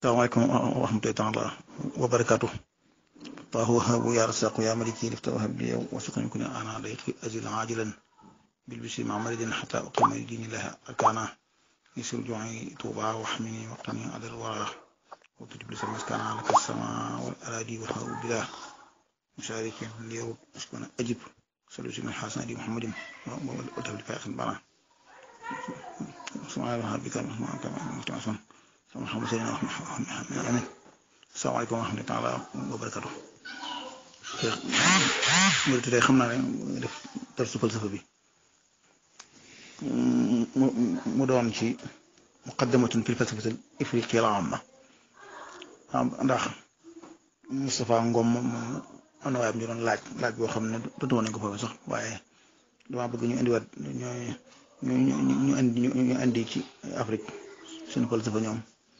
salaamaaleykum wa rahmatullahi taala wa barakaatu Allahu wahaabu yaa rasaaqu yaa maliki lifta wahab li yow wasuqni kuni ana dayqi azil ajilan bil bisi ma maridin xata uqima li diini laha arkana يسر جوعي طوبى واحمني وقتني على الورى وتجب لي مسكن لك السماء والأراضي والهواء بلا مشارك ليرد أسكن أجب صلوا من الحسن دي محمد وتبلي فاخر بنا سبحان الله بك كما كما متعصم سبحان محمد سيدنا محمد السلام عليكم ورحمة الله تعالى وبركاته murid tey xam naa ne def darsu falsafa bi mu doon ci muqaddamatun fil falsafatil ifriqiya al amma ndax Moustapha Ngom moom am na waaye ñu doon laaj laaj boo xam ne dootu woon nañ ko foofu sax waaye dama bëgg ñu indiwaat ñooy ñu ñu ñu indi ñu indi ci Afrique suñu falsafa ñoom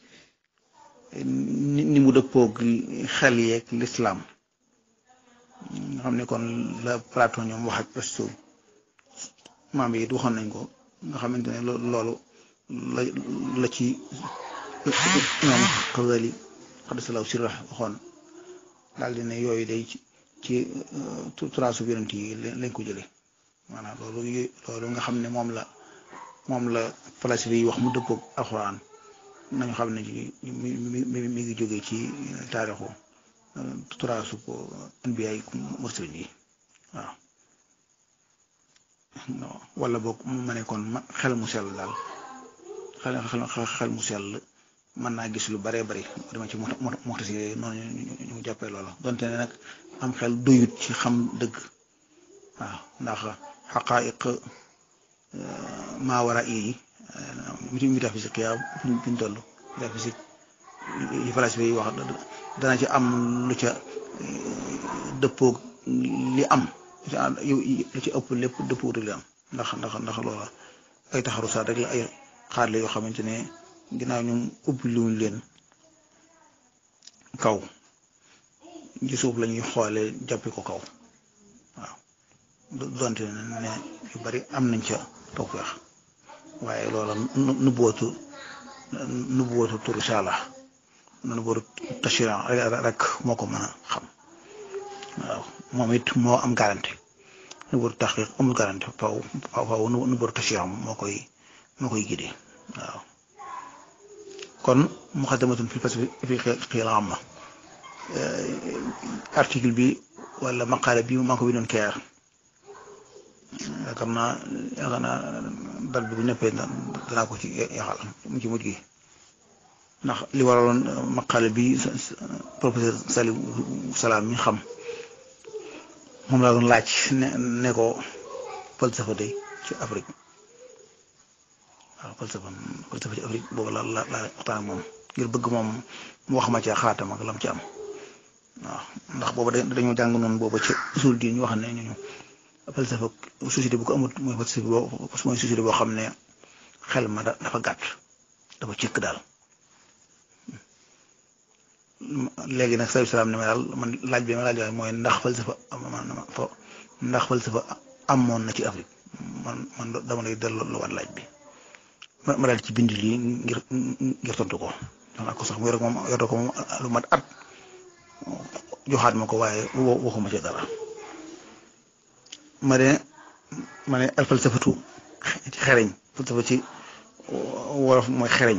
ni ni mu dëppoog xel yeeg l'islam nga xam ne kon la Platon ñoom wax ak Aristote maam yi waxoon nañ ko nga xamante ne loolu la la ci ñoom Xazali xadisalaw sirra waxoon daal di ne yooyu day ci ci turaasu yonent yi lañ ko jëlee maanaam loolu loolu nga xam ne moom la moom la falasifa yi wax mu dëppoog alxuraan nañu xam ne mi mi mi ngi jógee ci taarixu turaasu ko anbiya yi mursalin yi waaw wala boog ma ne kon xel mu sell daal xel xel mu sell mën naa gis lu baree bari dama ci moxtasi noonu ñu jàppee loola donte ne nag am xel doyut ci xam dëgg waaw ndax xaqaayiq maa war a yi métaphysique yaa fi ñu toll métaphysique yi falasifa yi wax dana ci am lu ca dëppoog li am lu ci ëpp lépp dëppoo li am ndax ndax ndax loola ay taxarusaat rek la ay xaarle yoo xamante ne ginnaaw ñu ubbi luñ leen kaw ci suuf la ñuy xoolee jàppi ko kaw waaw donte ne yu bari am nañ ca tawfeex waaye loola nubbootu nubbootu turu saala nubbootu tashira rek moo ko mën a xam waaw moom it moo am garanti nubbootu taxqiq amul garanti faw faw nubbootu tashira moo koy moo koy gidee waaw kon muqaddamatun fil falsafatil amma article bi wala maqaale bi maa ko bindoon keer yaakaar naa yaakaar naa dal bi bu ñëppee danaa ko ci yaxal mu ci mujj gi ndax li waraloon maqaale bi professeur Salim Salaam mi xam moom laa doon laaj ne ne ko falsafa day ci Afrique waaw falsafa falsafa ci Afrique boobu la la la waxtaan ak moom ngir bëgg moom mu wax ma ci xaatam ak lam ci am waaw ndax booba dañoo jàng noonu booba ci usul diin ñu wax ne ñu falsafa société bu ko amut mooy falsafa boo mooy société boo xam ne xel ma dafa gàtt dafa cëkk daal léegi nag sallallahu alayhi wasallam ne ma daal man laaj bi ma laaj waaye mooy ndax falsafa ndax falsafa amoon na ci Afrique man man dama lay delloo lu war laaj bi ma daal ci bind lii ngir ngir tontu ko wax ko sax mu yor moom yor ko moom lu mat at joxaat ma ko waaye waxuma ci dara ma ne ma ne al falsafatu ci xereñ falsafa ci wolof mooy xereñ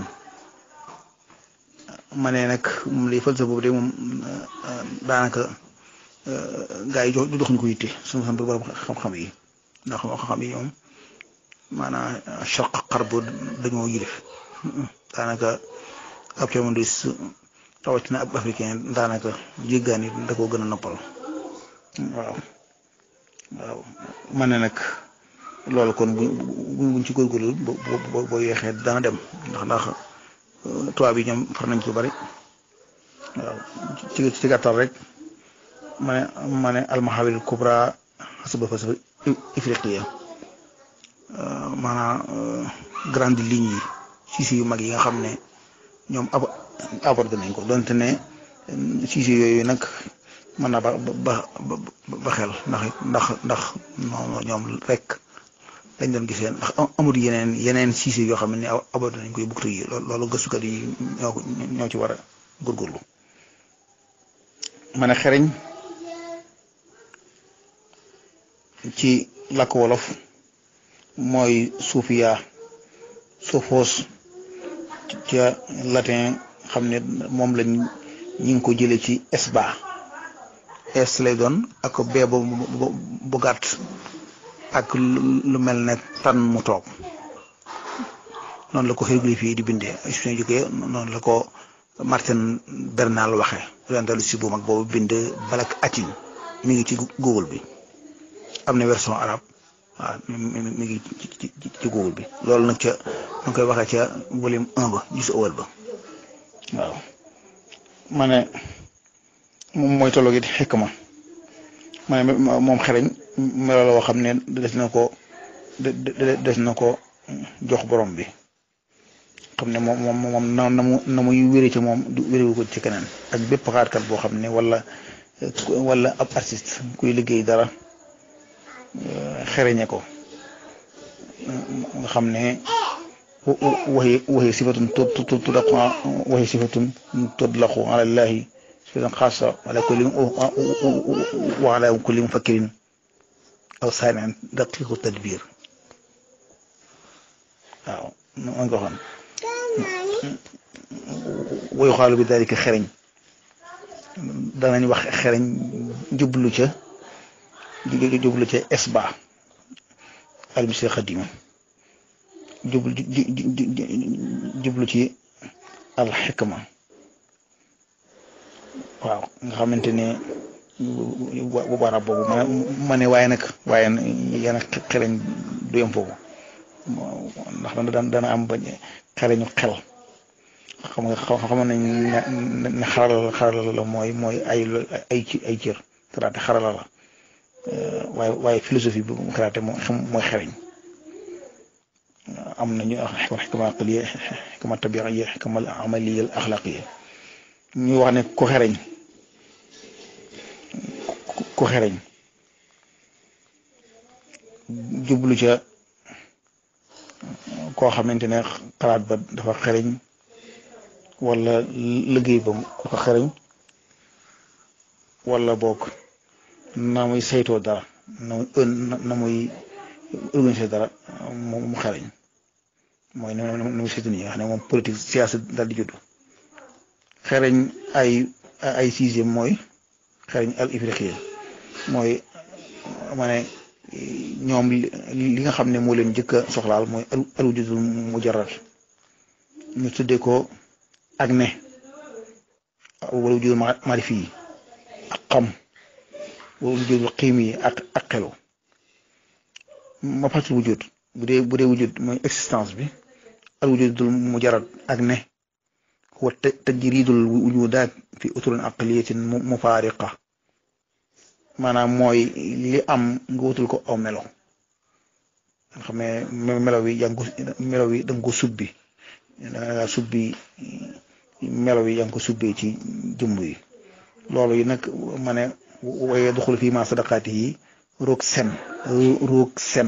ma ne nag moom lii falsafa boobu de moom daanaka gaa yi jox jox ñu ko yitte suñu xam borom xam-xam yi ndax xam-xam yi ñoom maanaam charq xarb dañoo yilif daanaka ab communiste rawatina ab africain daanaka jéggaani da koo gën a noppal waaw waaw ma ne nag loolu kon bu buñ ci góorgóorlu boo boo yeexee dana dem ndax ndax tubaab yi ñoom far nañ ci bari waaw ci ci gàttal rek ma ne ma ne almahawil kubra xasaba falsafa ifriqiya maanaam grande ligne yi siisi yu mag yi nga xam ne ñoom ab abordé nañ ko donte ne siisi yooyu nag mën naa ba ba ba xel ndax ndax ndax ñoom rek lañ doon gisee ndax amul yeneen yeneen siise yoo xam ne abordé nañ koy buktu yi loolu gëstukat yi ñoo ñoo ci war a góorgóorlu ma ne xereñ ci làkk wolof mooy suufiya sophos ca latin xam ne moom lañ ñi ngi ko jële ci esba es lay doon ak bee bu bu gàtt ak lu mel ne tan mu toog noonu la ko hiéroglyphe yi di bindee suñu jógee noonu la ko Martin Bernal waxe orientaliste bu mag boobu bind balak atin mi ngi ci Google bi am na version arabe waaw mi ngi ci ci Google bi loolu nag ca nu koy waxee ca volume un ba gis awal ba waaw ma ne moom mooy tolloo gi xikma ma ne moom xereñ melo la woo xam ne des na ko des na ko jox borom bi xam ne moom moom moom na na mu na muy wéré ci moom du wéréwu ko ci keneen ak bépp xaatkat boo xam ne wala wala ab artiste kuy liggéey dara xereñe ko nga xam ne waxi waxi sifatun tudlaqu waxi sifatun tudlaqu ala llahi sifatan xaasa ala kulli wa ala kulli mufakkirin aw saami'in daqiqu tadbir waaw man ko waxoon wa yuqaalu bi dalika xereñ danañ wax xereñ jublu ca jublu ca esba almisi xadima jublu jublu ci alxikma waaw nga xamante ne bu barab boobu ma ne waaye nag waaye yéen xereñ du yem foofu ndax dana dana am ba xereñu xel xam nga xam nañ ne xarala xarala la mooy mooy ay ay ci ay cër karaté xarala la waaye waaye philosophie bi karaté moo xam mooy xereñ am nañu xikma aqliya xikma tabiiya xikma amaliya axlaqiya ñu wax ne ku xereñ ku xereñ jublu ca koo xamante ne xalaat ba dafa xereñ wala liggéey ba ku ko xereñ wala boog na muy saytoo dara na muy na muy organiser dara mu xereñ mooy na muy saytu nii nga xam ne moom politique siyaasa daal di judd xereñ ay ay sixième mooy xereñ al ifriqiya mooy ma ne ñoom li nga xam ne moo leen njëkk a soxlaal mooy al wujudul mujarrad ñu tuddee ko ak ne wala wujudul maarifi yi ak xam wala wujudul xiim yi ak ak xelu ma fàttali wujud bu dee bu dee wujud mooy existence bi al wujudul mujarrad ak ne huwa tajridul wujudaat fi uturin aqliyatin mufaariqa maanaam mooy li am nga wutul ko aw melo nga xam ne melo wi yaa ngi ko melo wi da nga ko subbi da nga subbi melo wi yaa ngi ko subbee ci jëmb yi loolu yi nag ma ne waaye duxul fii ma sadaqaati yi roog sem roog sem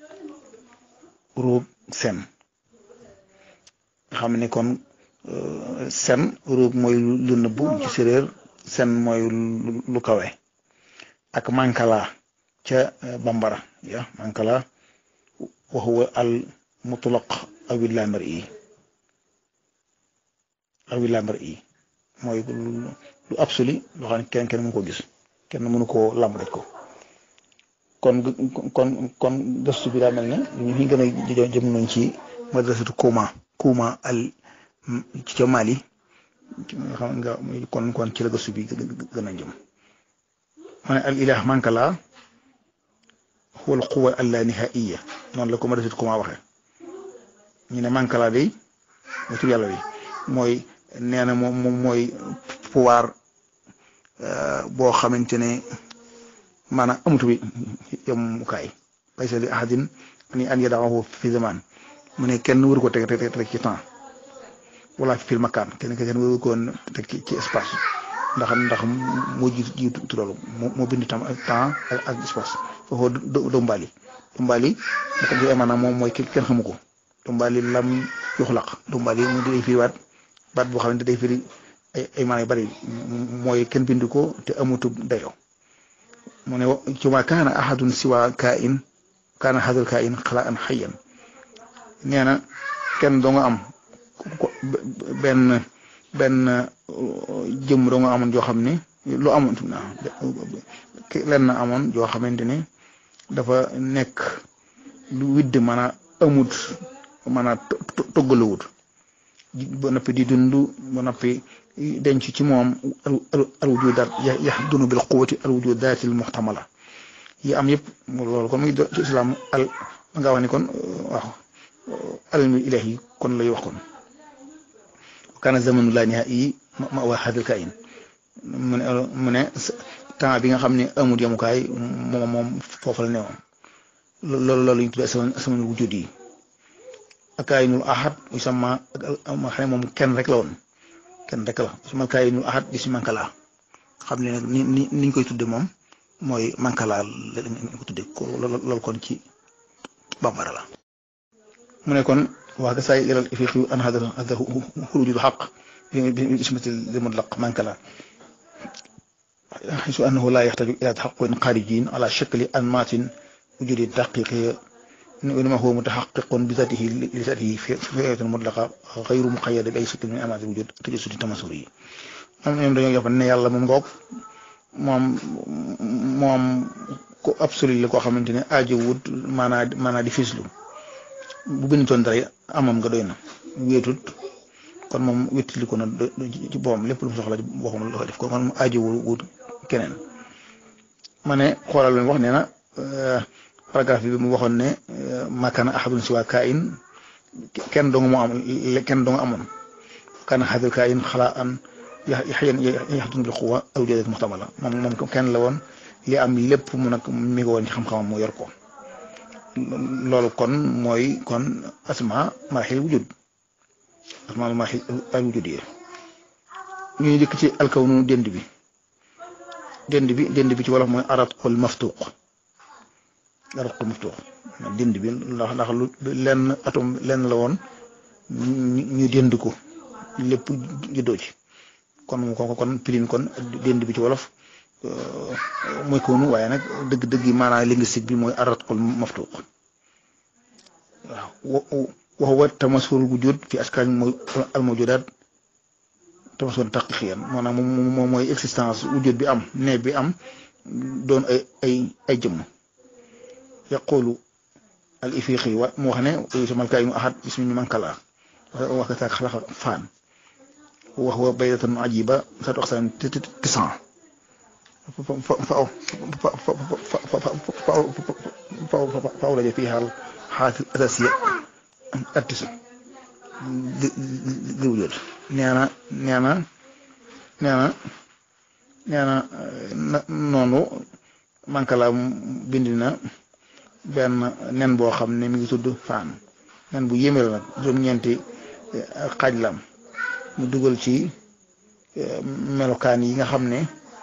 roog sem nga xam ne kon sen roog mooy lu nëbbu ci séréer sen mooy lu kawe ak mankala ca bambara ya mankala wa huwa al mutlaq awi lamar yi awi lamar yi mooy lu absolu loo xam ne kenn kenn mënu ko gis kenn mënu koo lamb rek ko kon kon kon gëstu bi daa mel ne ñu ngi gën a jëm nañ ci madrasatu Kouma Kouma al ci ca Mali xam nga kon kon ci la gëstu bi gën a jëm ma ne al ilah mankala huwa al quwa al la nihaiya noonu la ko madrasatu Kouma waxee ñu ne mankala day mooy tur yàlla wi mooy nee na moom moom mooy pouvoir boo xamante ne maanaam amatu bi yemukaay laysa li ahadin ni an yadahu fi zaman mu ne kenn waru ko teg teg teg ci temps wala fil makaan kenn kenn waru ko teg ci espace ndax ndax moo jiitu jiitu loolu moo bind tam temps ak espace foofu dombaali dombaali naka bi maanaam moom mooy kenn xamu ko dombaali lam yuxlaq dombaali mu day firiwaat baat boo xamante day firi ay ay maana yu bari mooy kenn bind ko te amutu dayo mu ne ci ma kaana ahadun siwa kain kaana hadal kain xalaa an xayyan nee na kenn doo nga am benn benn jëm doo nga amoon joo xam ne lu amoon lenn amoon joo xamante ne dafa nekk lu widd mën a amut mën a toggaluwut ba noppi di dund ba noppi denc ci moom al wujudaat yahdunu bil quwwati al wujudaatil muhtamala yi am yëpp loolu kon muy ci islam al nga wax ni kon waaw almi ilahi kon lay wax kon kana zamanu laa nihaa'i ma waa hadal kain mu ne mu ne temps bi nga xam ne amul yemukaay moom moom foofu la newoon loolu loolu ñu tuddee sama sama wujud yi ak kaayinul ahad muy sama ma xam ne moom kenn rek la woon kenn rek la sama kaayinul ahad di si mankala xam ne nag ni ni niñ koy tudde moom mooy mankala lañ ko tudde ko loolu kon ci bambara la mu ne kon waa gasaay ilal ifiqi an hada hada xurujul xaq bi ismati li mutlaq mankala حيث أنه لا يحتاج إلى تحقق خارجي على شكل أنماط وجود دقيق وإنما هو متحقق بذاته لذاته في فئة مطلقة غير مقيد بأي شكل من أنماط الوجود تجسد التماثلي moom ñoom dañoo jàpp ne yàlla moom ngoog moom moom ku absolu la koo xamante ne aajo wut maanaa maanaa di fislu bu bindoon dara amam nga doy na wéetut kon moom wéttali ko na ci boppam lépp lu mu soxla ci boppam la koy def kon kon aajo wut keneen ma ne xoolal lu wax nee na paragraphe bi mu waxoon ne makana ahadun siwa kain kenn dong moo am kenn dong amoon kana hadal kain xalaa an yaxyan yaxdun bil quwa aw jadat muxtamala moom moom kenn la woon li am lépp mu nag mi ngi woon ci xam-xamam mu yor ko loolu kon mooy kon asma marxil wujud asma marxil al wujud yi ñuy dikk ci alkawnu dend bi dend bi dend bi ci wolof mooy aratqul maftuq aratqul maftuq dend bi ndax ndax lu lenn atom lenn la woon ñu dend ko lépp juddoo ci kon kon kon pirin kon dend bi ci wolof mooy koonu waaye nag dëgg-dëgg yi maanaam linguistique bi mooy aratqul maftuq waaw wa huwa tamasul wujud fi askan mooy al mawjudat tamasul taqiqiyan maanaam moom mooy existence wujud bi am ne bi am doon ay ay ay jëmm yaqulu al ifiqi wa mu wax ne yusamal kaayinu ahad ismu man kala wax ka xalaqa faan wa huwa baydatan ajiba satu aqsan tisan فأولج فيها الحالة الأساسية التسع للوجود نانا نانا نانا نانا noonu mankala bind na benn nen boo xam ne mi ngi tudd faan nen bu yéeme la nag juróom-ñeenti xaaj lam mu dugal ci melokaan yi nga xam ne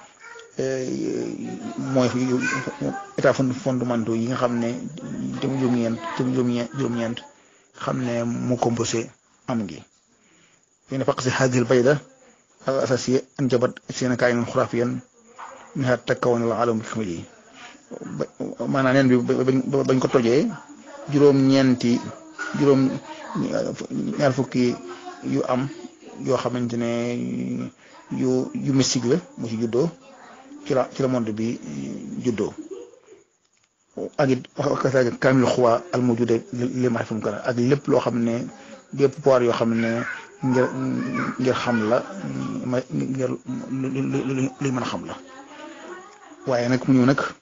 mooy état fondamentaux yi nga xam ne jëm juróom-ñeent jëm juróom-ñeent xam ne mu composé am gi yéen faq si hadil bayda al asasiya anjabat seen kaayinan xuraafiyan minha takkawoon la alam kamil yi maanaam neen bi bañ ko tojee juróom-ñeenti juróom ñaar fukki yu am yoo xamante ne yu yu mystique la mu ci juddoo ci la ci la monde bi juddoo ak it wax kaamil xuwaa al mawjuda li ma xam kana ak lépp loo xam ne bépp pouvoir yoo xam ne ngir ngir xam la ma ngir li mën a xam la waaye nag mu ñëw nag